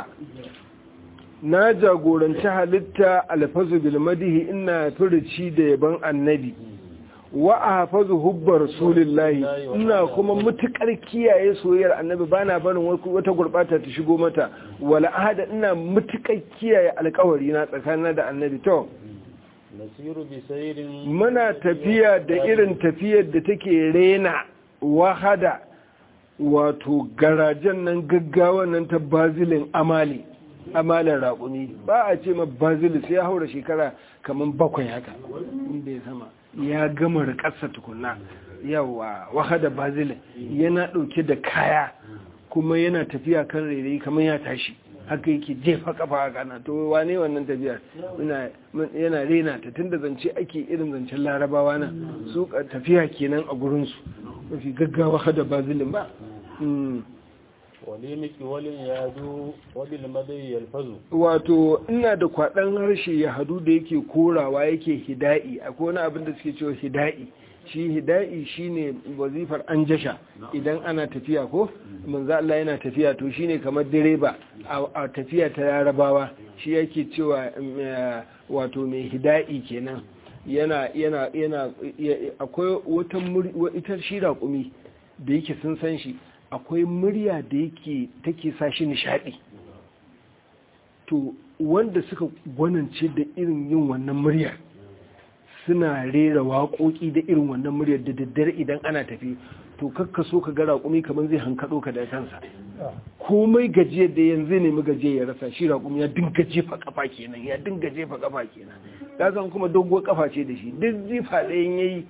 na jagoranci halitta alfazu bil madihi ina furici da yaban annabi wa ahfazu hubbar rasulillahi ina kuma mutukar kiyaye soyayyar annabi bana barin wata gurbata ta shigo mata wala ahada ina mutukar kiyaye alƙawari na tsakanin da annabi to nasiru bi sayrin muna tafiya da irin tafiyar da take rena wahada wato garajen nan gaggawa nan ta bazilin amali amalin raƙumi ba a ce ma bazili sai ya haura shekara kamar bakwai haka inda ya sama ya gama rikarsa tukuna yawa wahada bazilin yana ɗauke da kaya kuma yana tafiya kan rairayi kamar ya tashi haka yake jefa kafa a kana to wane wannan tafiyar yana rena ta tunda zance ake irin zancen larabawa na su tafiya kenan a gurinsu mafi gaggawa hada bazilin ba وليمك وليادو وبالمدي يلفظ wato ina da kwaɗan harshe ya hadu da yake korawa yake hida'i akwai wani abin da suke cewa hida'i shi hida'i shine wazifar an jasha idan ana tafiya ko manzo Allah yana tafiya to shine kamar direba a tafiya ta yarabawa shi yake cewa wato mai hida'i kenan yana yana yana akwai wata ita shi raƙumi da yake sun san shi akwai murya da yake take sa shi nishadi to wanda suka gwanance da irin yin wannan muryar suna rera waƙoƙi da irin wannan muryar da daddare idan ana tafi to kakka so ka ga raƙumi kamar zai hankaɗo ka da kansa komai gajiyar da yanzu nemi gajiyar ya rasa shi raƙumi ya dinga jefa kafa kenan ya dinga jefa kafa kenan ka san kuma doguwar kafa ce da shi duk jifa ɗayan yayi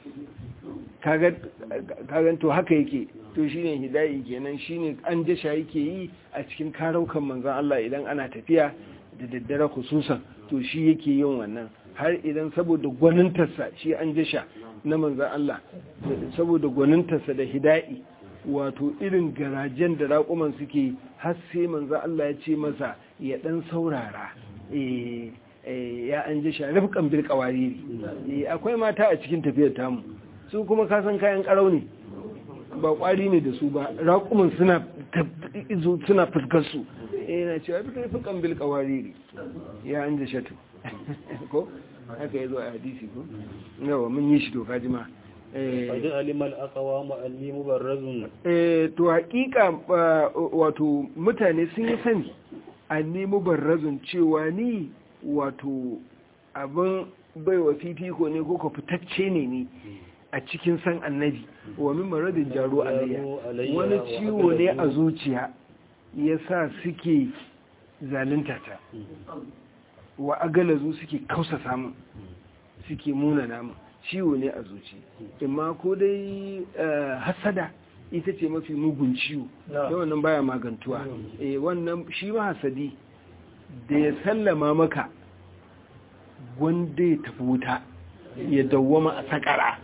kagan to haka yake to shine hidayi kenan shine an jasha yake yi a cikin karaukan manzon Allah idan ana tafiya da daddare khususan to shi yake yin wannan har idan saboda gwanintarsa shi an jasha na manzon Allah saboda gwanintarsa da hidayi wato irin garajen da raƙuman suke har sai manzon Allah ya ce masa ya dan saurara eh ya an jasha rifkan bil qawariri akwai mata a cikin tafiyar tamu su kuma kasan kayan karau ne ba kwari ne da su ba raƙumin suna suna fuskar su yana cewa fi karfi kambil kawariri ya an da shatu ko haka ya zo a hadisi ko yawa mun yi shi to kajima Fadin alimal akawa ma'alli mubarrazun. to hakika wato mutane sun yi sani alli mubarrazun cewa ni wato abin baiwa fifiko ne ko ka fitacce ne ni a cikin san annabi wa min maradin jaro alayya wani ciwo ne a zuciya ya sa suke zalunta ta wa agalazu suke kausa samun suke muna namun ciwo ne a zuci imma ko dai hasada ita ce mafi mugun ciwo da wannan baya magantuwa eh wannan shi ma hasadi da ya sallama maka wanda ya tafi wuta ya dawwama a sakara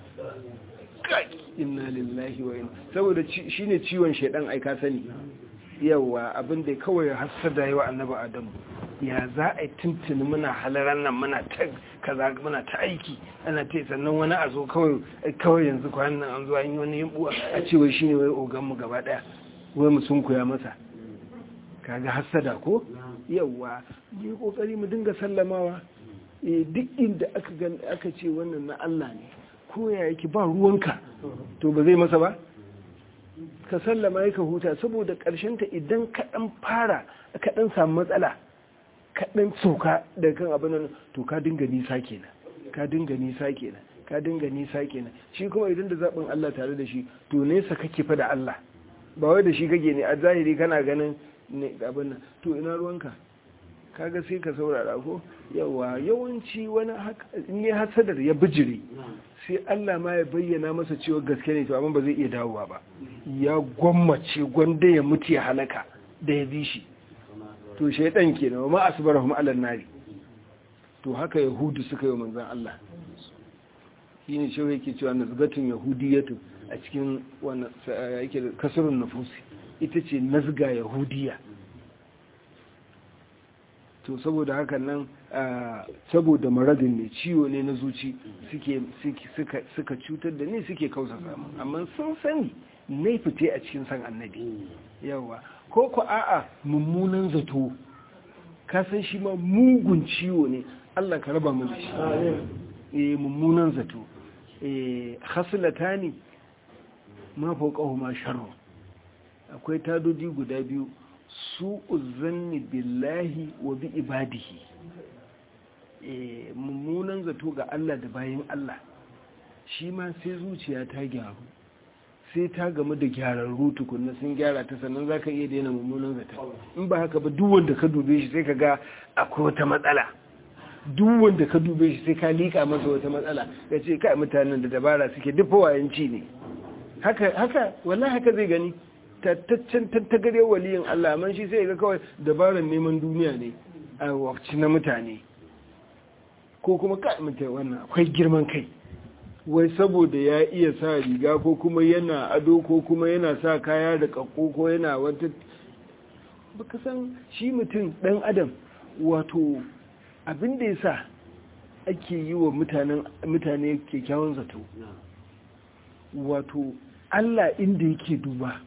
inna lillahi wa inna saboda shine ciwon shedan ai ka sani yawa abin da kawai hasada yawa annabi adamu ya za a tuntuni muna halaran nan muna ta kaza muna ta aiki ana ta sannan wani a zo kawai kawai yanzu kwanan nan an zo an yi wani yimbuwa a ce wai shine wai ogan mu gaba daya wai mu sun koya masa kaga hasada ko yawa mu kokari mu dinga sallamawa duk inda aka aka ce wannan na Allah ne ko ya yake ba ruwanka to ba zai masa ba ka sallama ya ka huta saboda ta idan kaɗan fara kaɗan samu matsala kaɗan soka daga kan abin nan to ka dinga nisa kenan ka dinga nisa kenan ka dinga nisa kenan shi kuma idan da zaɓin Allah tare da shi to nesa kake fa da Allah ba wai da shi kake ne a zahiri kana ganin abin nan to ina ruwanka kaga sai ka saurara ko yawa yawanci wani ne hasadar ya bijire sai Allah ma ya bayyana masa cewa gaske ne to amma ba zai iya dawowa ba ya gwammace gwanda ya mutu ya halaka da ya bi shi to shaidan kenan ma asbarahum ala nari to haka yahudu suka yi manzon Allah shine shi yake cewa nazgatun yahudiyatu a cikin wannan yake kasrun nufusi ita ce nazga yahudiya to saboda hakan nan saboda maradin ne ciwo ne na zuci suka cutar da ni suke kausa samu amma sun sani na fite a cikin san annabi yawa ko ku a'a mummunan zato ka san shi ma mugun ciwo ne Allah ka raba mu da shi eh mummunan zato eh khaslatani ma fawqahu ma sharru akwai tadodi guda biyu su uzanni billahi wa bi ibadihi mummunan zato ga Allah da bayan Allah shi ma sai zuciya ta gyaru sai ta gamu da gyararru tukunna sun gyara ta sannan za ka iya daina mummunan zata in ba haka ba duk wanda ka dube shi sai ka ga akwai wata matsala duk wanda ka dube shi sai ka liƙa masa wata matsala ka ce kai mutanen da dabara suke duk wayanci ne haka haka wallahi haka zai gani tattaccen tattagare waliyin Allah man shi sai ga kawai dabarar neman duniya ne a wakci na mutane ko kuma ka mutu wannan akwai girman kai wai saboda ya iya sa riga ko kuma yana ado ko kuma yana sa kaya da kakko ko yana wata baka san shi mutum dan adam wato abin da ya sa ake yi wa mutane kyakkyawan zato wato Allah inda yake duba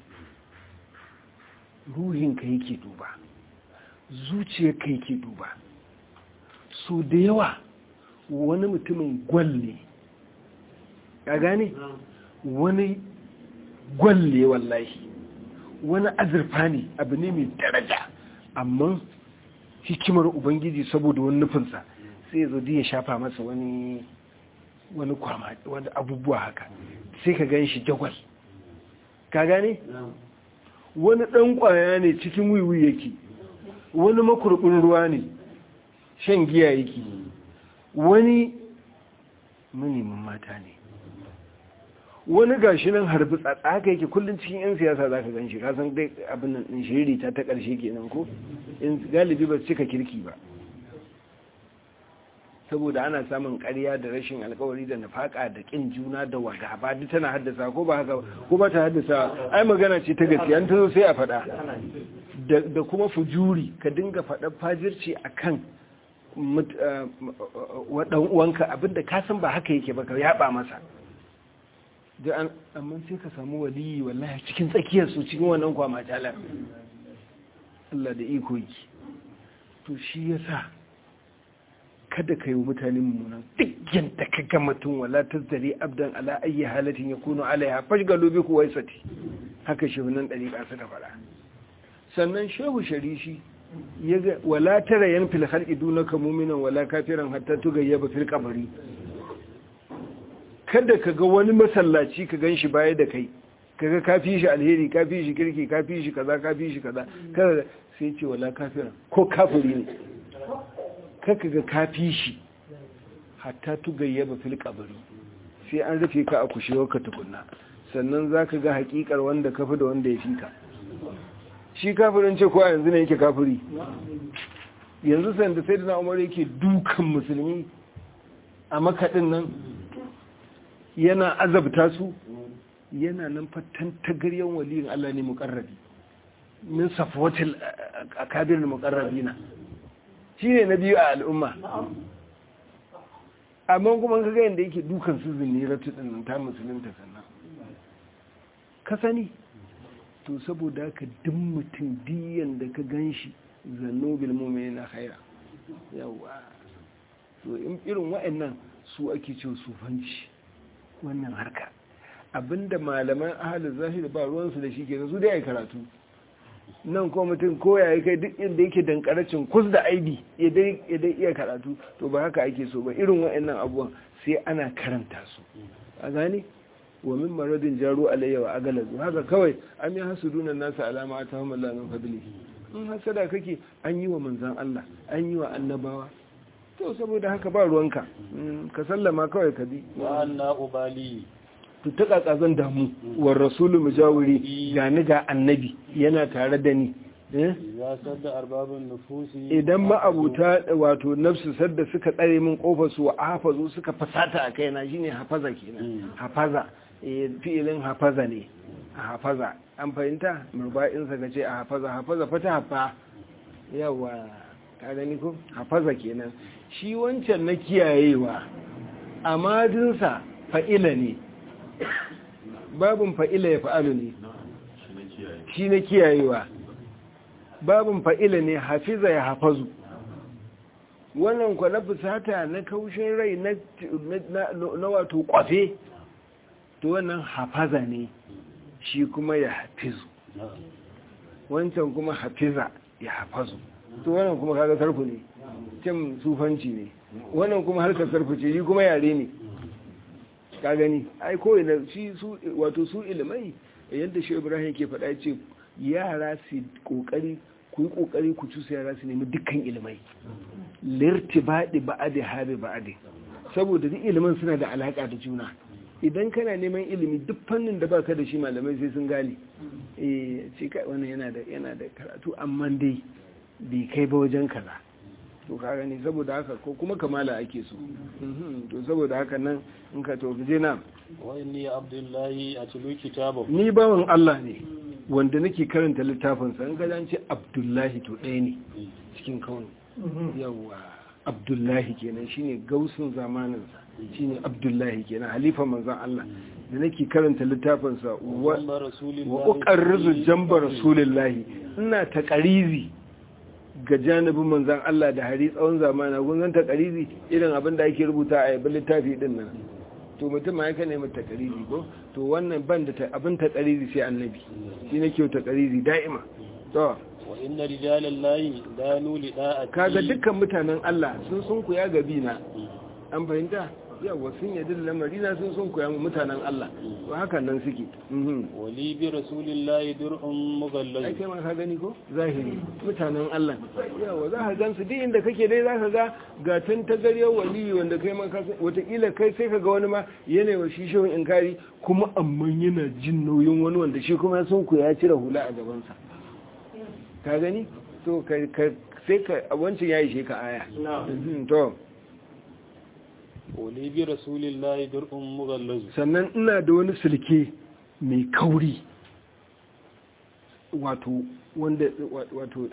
ruhinka yake duba zuciyarka yake duba so da yawa wani mutumin gwal ne ka gane wani gwal ne wallahi wani azurfa ne abu ne mai daraja amma hikimar ubangiji saboda wani nufinsa sai zo ya shafa masa wani wani kwama wani abubuwa haka sai ka gan shi jagwal ka gane wani ɗan ƙwaya ne cikin wiwi yake wani makurɓin ruwa ne shan giya yake wani manimin mata ne wani gashi nan harbi haka yake kullum cikin 'yan siyasa za ka gan shi kasan dai abin nan shiriri ta ta ƙarshe kenan ko galibi ba su cika kirki ba saboda ana samun ƙarya da rashin alkawari da nafaka da ƙin juna da wagaba duk tana haddasa ko ba haka ko ba ta haddasa ai magana ce ta gaskiya an tazo sai a faɗa da kuma fujuri ka dinga faɗa fajirci akan wadan uwanka abinda ka san ba haka yake ba ka yaba masa da amma sai ka samu waliyi wallahi cikin tsakiyar su cikin wannan kwama talar Allah da iko yi to shi yasa kada ka yi wa mutane mummunan duk yadda ka ga mutum wala ta zare abdan ala ayi halatin ya kuno alaiha fashgalo bi kuwa sati haka shi nan ɗariƙa suka faɗa sannan shehu sharishi ya ga wala tara yan fil khalqi dunaka mu'minan wala kafiran hatta tugayyaba fil qabri kada ka ga wani masallaci ka ganshi baya da kai kaga ka fi shi alheri ka fi shi kirki ka fi shi kaza ka fi shi kaza kada sai ce wala kafiran ko kafiri ne kaka ga kafi shi hatta tugayyaba fil qabri sai an rufe ka a kushewar ka tukunna sannan zaka ga hakikar wanda kafi da wanda ya fi ka shi kafirin ce ko a yanzu ne yake kafiri yanzu sanda sai da umar yake dukan musulmi a makaɗin nan yana azabta su yana nan fatan tagaryen waliyin Allah ne muƙarrabi min safwatil akabir muƙarrabina shi ne na biyu a al'umma amma kuma ka ga yadda yake dukan su ziniratu ɗin ta musulunta sannan ka sani to saboda ka duk mutum diyan da ka gan shi zanno bilmome na haira yawa to irin wa'annan su ake ce sufanci wannan harka abinda malaman ahalin zahiri ba ruwansu da shi ke su dai a karatu nan ko mutum ko ya kai duk inda yake dankaracin kus da aibi ya dai iya karatu to ba haka ake so ba irin wa'annan abubuwan sai ana karanta su a gane wa min maradin jaru alayya wa agalazu haka kawai an yi hasudunan nasa alama ta hamar lamin fadli in hasada kake an yi wa manzan Allah an yi wa annabawa to saboda haka ba ruwanka ka sallama kawai ka bi wa anna ubali to ta kakazan damu wa rasulu mujawiri ga ni ga annabi yana tare da ni ya sadda arbabin nufusi idan ma'abuta wato nafsu sadda suka tsare min kofar su wa hafazu suka fasata a kaina shine hafaza kenan hafaza fi'ilin hafaza ne a hafaza an fahimta murba'in sa kace a hafaza hafaza fata hafa yawa ka gani ko hafaza kenan shi wancan na kiyayewa amadinsa fa'ila ne babin fa'ila ya fa'alu ne shi na kiyayewa babin fa'ila ne hafiza ya hafazu wannan kwa na fusata na kaushin rai na wato kwafe to wannan hafaza ne shi kuma ya hafizu wancan kuma hafiza ya hafazu to wannan kuma kaga sarfu ne cin sufanci ne wannan kuma harkar sarfu ce yi kuma yare ne ka gani ai kowai na shi su wato su ilimai yadda shi ibrahim ke faɗa ce yara su kokari ku yi kokari ku cusa yara su nemi dukkan ilimai lirti baɗi ba'adi habe ba'adi saboda duk ilimin suna da alaƙa da juna idan kana neman ilimi duk fannin da baka da shi malamai sai sun gane eh ce kai wannan yana da yana da karatu amma dai bai kai ba wajen kaza to ka gani saboda haka ko kuma kamala ake so Mhm, to saboda haka nan in ka to je na wa inni abdullahi atlu kitabahu ni bawan Allah ne wanda nake karanta littafinsa in ka ce Abdullahi to ɗaya ne cikin kauni yawa Abdullahi kenan shine gausun zamaninsa shine Abdullahi kenan halifa manzon Allah da nake karanta littafinsa wa wa rasulillahi wa uqarrizu jamba rasulillahi ina taqarizi ga janibin manzon Allah da hari tsawon zamana kun san taqarizi irin abin da ake rubuta a yabi littafi din nan to mutum ma yake neman taqarizi ko to wannan ban da ta- abin taqarizi sai annabi shi nake taqarizi da'ima to wa inna rijalallahi danu li da'ati kaga dukkan mutanen Allah sun sun kuya gabi na an fahimta yawa sun yadda da lamari na sun sun kuya mu mutanen Allah to hakan nan suke mhm wa li bi rasulillahi dur'un ai mughallaz kai ma ka gani ko zahiri mutanen Allah yawa za ka gansu duk inda kake dai za ka ga ga tun ta gariyar waliyi wanda kai ma ka san wataƙila kai sai ka ga wani ma yana wa shi shehun inkari kuma amma yana jin nauyin wani wanda shi kuma sun ku ya cire hula a gabansa ka gani to ka ka- sai ka a wancan ya ishe ka aya Mhm, to wa li bi rasulillahi dur'un mughallaz sannan ina da wani silke mai kauri wato wanda wato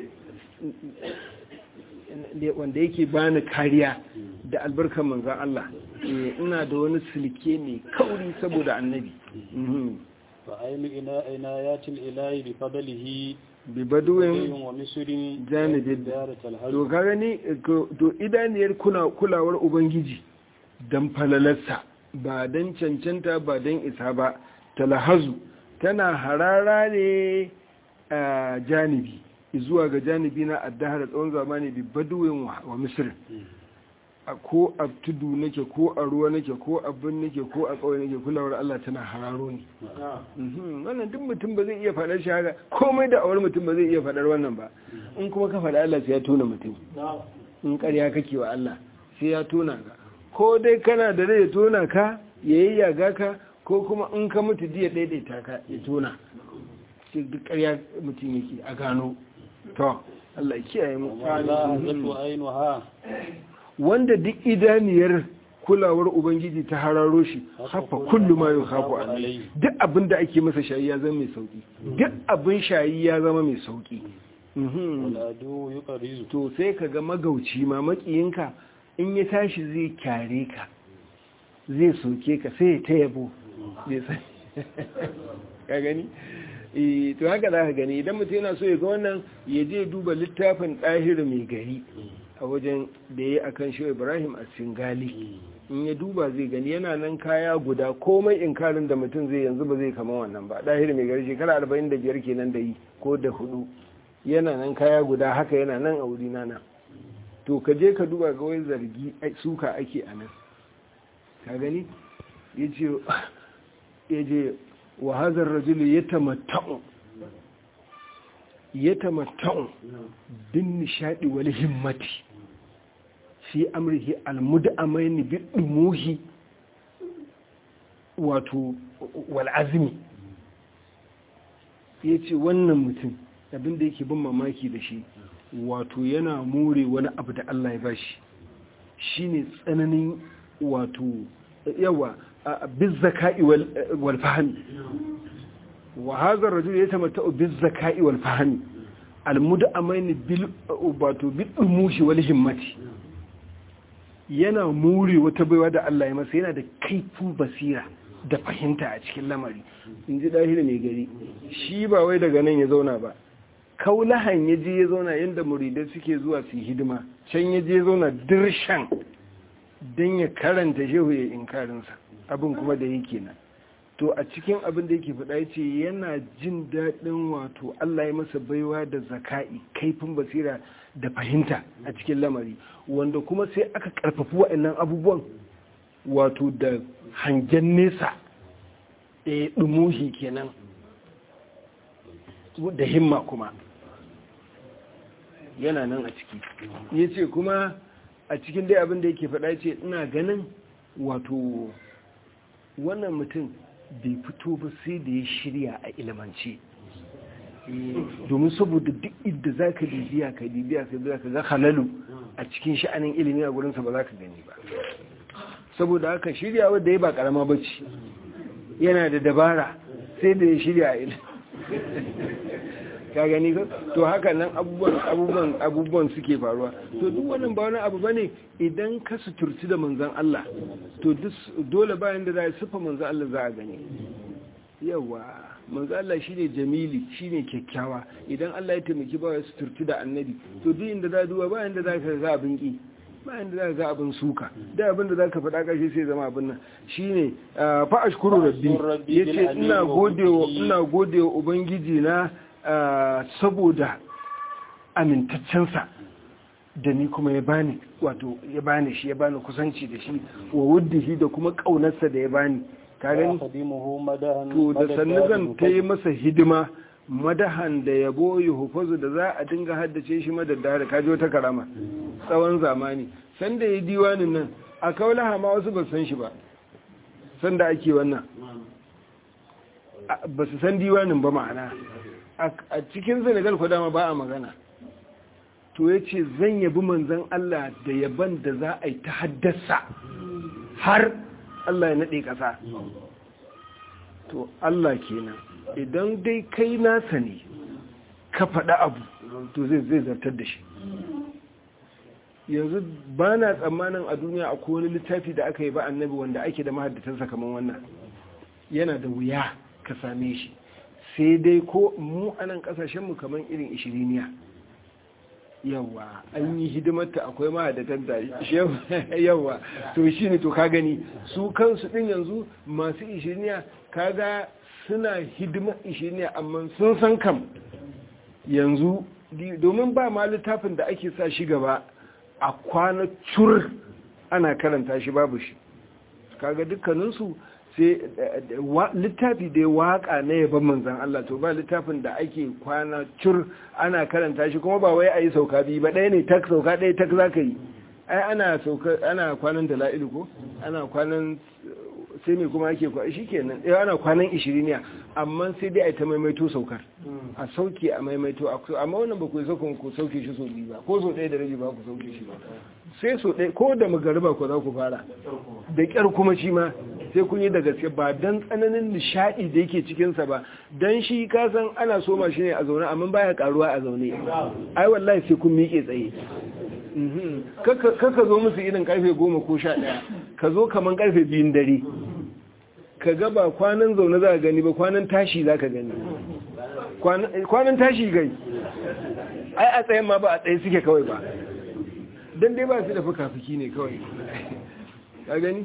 wanda yake bani kariya da albarkar manzan Allah Eh, ina da wani silke mai kauri saboda annabi Mhm. fa aynu ina inayatil ilahi bi fadlihi bi baduwin ayyun wa misrin janibin darat to al-hajj ka gani ko- to idaniyar kuna kulawar ubangiji dan falalarsa ba dan cancanta ba dan isa ba talahazu tana harara ne a janibi zuwa ga janibi na addahar tsawon zamani bi baduwin wa wa misir a ko a tudu nake ko a ruwa nake ko a bin nake ko a ƙauye nake kulawar Allah tana hararo ne Mhm, wannan duk mutum ba zai iya faɗar shi haka komai da awar mutum ba zai iya faɗar wannan ba in kuma ka faɗa Allah sai ya tona mutum in ƙarya kake wa Allah sai ya tona ka ko dai kana da rai ya tona ka ya yi yaga ka ko kuma in ka mutu jiya daidaita ka ya tona sai duk ƙarya mutum yake a gano to Allah ya kiyaye mu wa la hazatu aynuha wanda duk idaniyar kulawar ubangiji ta hararo shi hafa kullu ma yukhafu alayhi duk abin da ake masa shayi ya zama mai sauki duk abin shayi ya zama mai sauki Mhm. wal adu yuqrizu to sai ka ga magauci ma makiyinka in ya tashi zai kyare ka zai soke ka sai ya ta yabo bai san ka gani Eh, to haka za ka gani idan mutum yana so ya ga wannan ya je duba littafin ɗahir mai gari a wajen da ya yi a kan shi ibrahim a singali in ya duba zai gani yana nan kaya guda komai inkarin da mutum zai yanzu ba zai kama wannan ba ɗahir mai gari shekara arba'in da biyar kenan da yi ko da hudu yana nan kaya guda haka yana nan a wuri nana to ka je ka duba ga wai zargi ai, suka ake a nan ka gani ya ce ya je wa hazar rajulu ya tamatta'u ya tamatta'u bin nishadi wal himmati fi amrihi almud'amaini bi dumuhi wato wal azmi yace wannan mutum abinda yake bin mamaki da shi wato yana more wani abu da Allah ya bashi shine tsananin wato yawa bizzaka'i wal fahmi wa hadha ar-rajul yatamatta'u bizzaka'i wal fahmi al-mud'amain bil wato bil umushi wal himmati yana more wata baiwa da Allah ya masa yana da kaifin basira da fahimta a cikin lamari in ji dahiri mai gari shi ba wai daga nan ya zauna ba kaulahan ya je ya zauna yadda muridai suke zuwa su yi hidima can ya je ya zauna dirshan don ya karanta shehu ya inkarinsa abin kuma da yake nan to a cikin abin da yake faɗa ce yana jin daɗin wato Allah ya masa baiwa da zaka'i kaifin basira da fahimta a cikin lamari wanda kuma sai aka ƙarfafi waɗannan abubuwan wato da hangen nesa ɗaya ɗumuhi kenan da himma kuma yana nan a ciki ya ce kuma a cikin dai abin da yake faɗa ce ina ganin wato wannan mutum bai fito ba sai da ya shirya a ilimance domin saboda duk inda za ka bibiya ka bibiya ka biya ka ga halalu a cikin sha'anin ilimi a gurinsa ba za ka gani ba saboda haka shirya wadda ya ba karama bacci yana da dabara sai da ya shirya a ilimi ka gani ko to haka nan abubuwan abubuwan abubuwan suke faruwa to duk wannan ba wani abu bane idan ka suturci da manzon Allah to dole bayan da za a sufa manzon Allah za a gani yawa manzo Allah shine jamili shine kyakkyawa idan Allah ya taimaki ba ya suturci da annabi to duk inda za duba ba inda za ka ga abin ki ba inda za ka ga abin suka da abin da za ka faɗa ƙarshe sai zama abin nan shine fa ashkuru rabbi yace ina godewa ina godewa ubangiji na saboda amintaccensa da ni kuma ya bani wato ya bani shi ya bani kusanci da shi wa wuddihi da kuma kaunarsa da ya bani ka gani to da sannu zan ta yi masa hidima madahan da yabo ya hufazu da za a dinga haddace shi madaddare ka ji wata karama tsawon zamani sanda ya diwanin nan a kaulaha ma wasu ba san shi ba sanda ake wannan ba su san diwanin ba ma'ana a cikin senegal ko dama ba a magana to ya ce zan yabi manzan Allah da yaban da za a yi ta haddasa har Allah ya naɗe ƙasa to Allah kenan idan dai kai nasa ne ka faɗa abu to zai zai zartar da shi yanzu ba na tsammanin a duniya akwai wani littafi da aka yi ba annabi wanda ake da mahaddatansa kamar wannan yana da wuya ka same shi sai dai ko mu a nan ƙasashenmu kamar irin ishiriniya yawa an yi hidimarta akwai mahaddatan tare yawa to shi ne to ka gani su kansu din yanzu masu ishiriniya kaga suna hidimar ishiriniya amma sun san kam yanzu domin ba ma littafin da ake sa shi gaba a kwana cur ana karanta shi babu shi kaga dukkaninsu sai littafi da ya waka na yaban manzan Allah to ba littafin da ake kwana cur ana karanta shi kuma ba wai a yi sauka biyu ba ɗaya ne tak sauka ɗaya tak za ka yi ai ana sauka ana kwanan da la'ilu ko ana kwanan sai mai kuma ake kwa shi kenan eh ana kwanan ishiriniya amma sai dai a ta maimaito saukar a sauke a maimaito amma wannan ba ku sauka ku sauke shi so biyu ba ko so ɗaya da rabi ba ku sauke shi ba sai so ɗaya ko da magariba ko za ku fara da ƙyar kuma shi ma sai kun yi da gaske ba don tsananin nishaɗi da yake cikinsa ba don shi kasan ana soma shi ne a zaune amma baya karuwa a zaune ai wallahi sai kun miƙe tsaye kaka zo musu irin karfe goma ko sha ɗaya ka zo kaman karfe biyun dare ka ga ba kwanan zaune za ka gani ba kwanan tashi za ka gani kwanan tashi gai ai a tsayen ma ba a tsaye suke kawai ba don dai ba su da fuka-fuki ne kawai ka gani?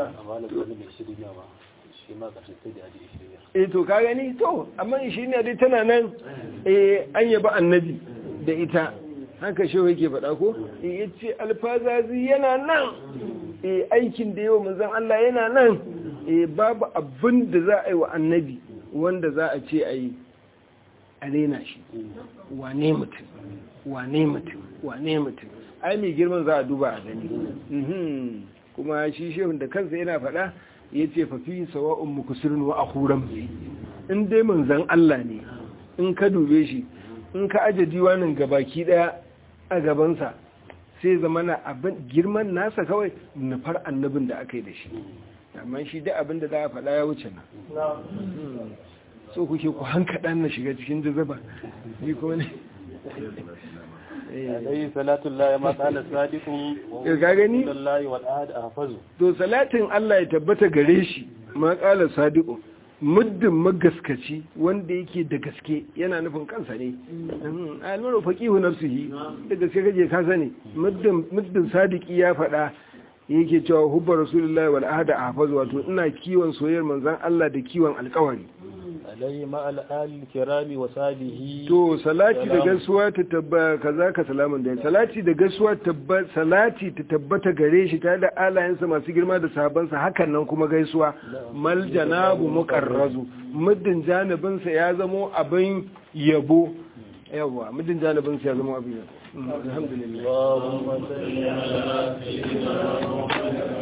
eh to ka gani to amma shi ne dai tana nan eh an yaba annabi da ita haka shi yake faɗa ko ya ce alfazazi yana nan eh aikin da yawa manzan Allah yana nan eh babu abin da za a yi wa annabi wanda za a ce a yi a rena shi wane mutum wane mutum wane mutum ai mai girman za a duba a gani kuma shi shehun da kansa yana faɗa ya ce fafi sawa'un mukusirin wa akuran in dai manzan Allah ne in ka dube shi in ka aje diwanin gabaki daya a gabansa sai zama na abin girman nasa kawai nufar annabin da aka yi da shi amma shi da abin da za a faɗa ya wuce na so kuke ku hankaɗa na shiga cikin jazaba ni kuma ne alayhi salatu Allah ma qala sadiqun ka gani wallahi wal ahad ahfazu to salatin Allah ya tabbata gare shi ma qala sadiqun muddin magaskaci wanda yake da gaske yana nufin kansa ne almaru faqihu nafsihi da gaske kaje ka sani muddin muddin sadiki ya faɗa yake cewa hubbar rasulullahi wal ahad ahfazu wato ina kiwon soyayyar manzon Allah da kiwon alƙawari alayhi ma al kirami wa salihi to salati da gaisuwa ta tabba kaza ka salamun da salati da gaisuwa tabba salati ta tabbata gare shi tare da alayensa masu girma da sahabbansa hakan nan kuma gaisuwa mal janabu muqarrazu muddin janibin sa ya zamo abin yabo yawa muddin janibin sa ya zamo abin yabo alhamdulillah Allahumma salli ala sayyidina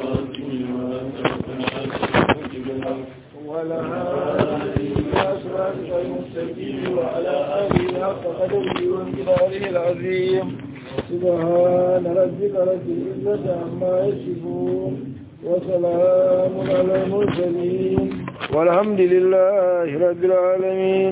ولا هادي صراطك المستقيم وعلى آله حق قدره وانقداره العظيم سبحان ربك رب العزة عما يصفون وسلام على المرسلين والحمد لله رب العالمين